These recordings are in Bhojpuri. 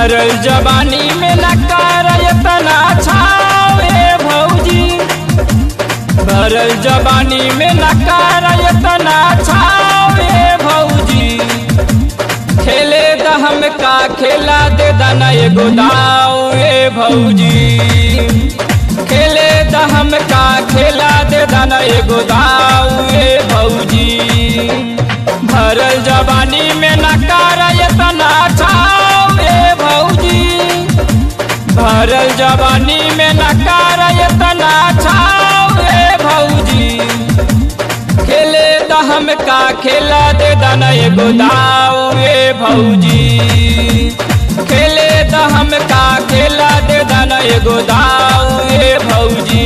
भरल जवानी में न कर इतना छावे भौजी भरल जवानी में न कर इतना छावे भौजी खेले द हम का खेला दे दना एगो दाव ए भौजी खेले द हम का खेला दे दना एगो दाव ए भौजी भरल जवानी में न कर इतना छाव ए भौजी भरल जवानी में न कर इतना छाव ए भौजी खेले द हम का खेला दे दना एगो दाव ए भौजी खेले द हम का खेला दे दना एगो दाव ए भौजी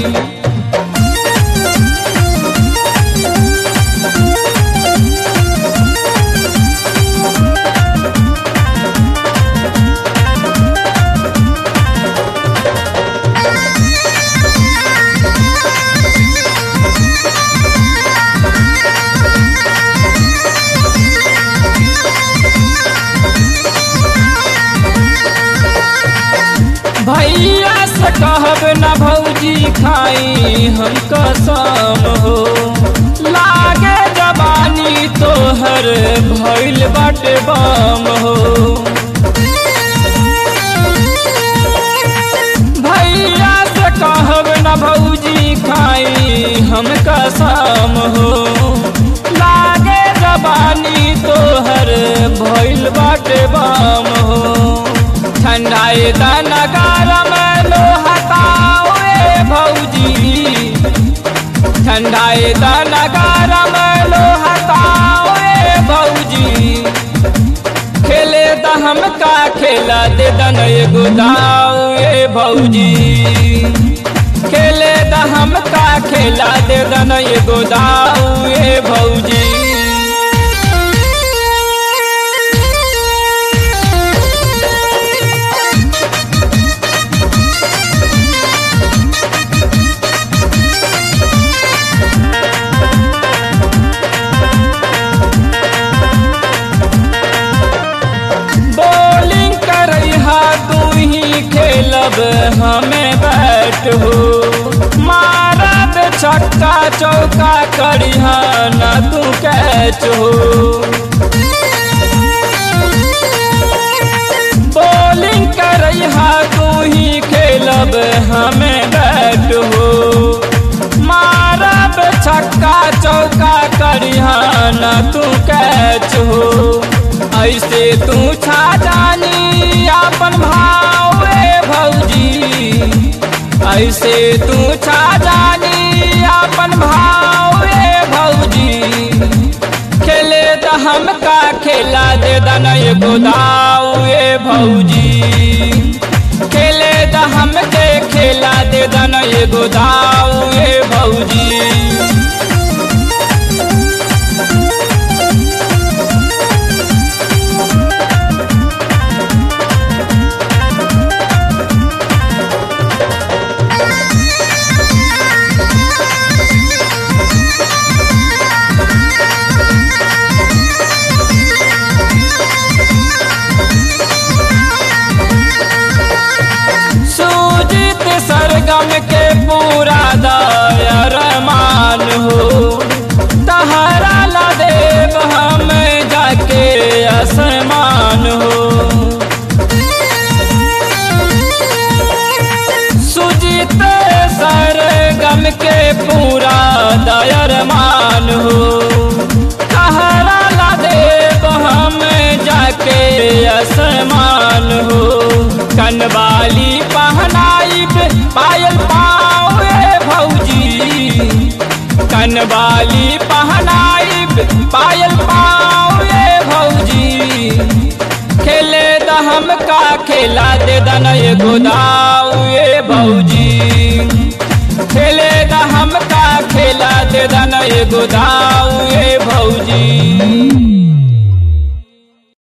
भैया से कहब न भौजी खाई हम कसम हो लागे जवानी तोहर भइल बाटे बम हो भैया से कहब न भौजी खाई हम कसम हो लागे जवानी तोहर भइल बाटे बम हो ठंडाए दाना गरम लोहताओ ए भौजी ठंडाए दाना गरम लोहताओ ए भौजी खेले द हम का खेला दे दन एगो दाव ए भौजी खेले द हम का खेला दे दन एगो दाव ए भौजी बॉलिंग करहा तू ही खेलब हमें बैट हो मारब छक्का चौका करिहा न तू कैच हो बॉलिंग करहा तू ही खेलब हमें बैट हो मारब छक्का चौका करिहा न तू कैच हो ऐसे तू छा जानी अपन भाव ए भौजी ऐसे तू छा जानी अपन भाव ए भौजी खेले त हम का खेला दे दना एगो दाव ए भौजी खेले त हम के खेला दे दना एगो दाव ए भौजी सूजित सरगम के पूरा दायर मान हो तहरा ला देव हम जाके आसमान हो सुजित सरगम के पूरा दायर मान हो तहरा ला देव हम जाके आसमान हो कनवाली पहनाई पायल पाओ ए भौजी कनवाली पहनाई पायल पाओ ए भौजी खेले द हम का खेला दे दन एगो दाव ए भौजी खेले द हम का खेला दे दन एगो दाव ए भौजी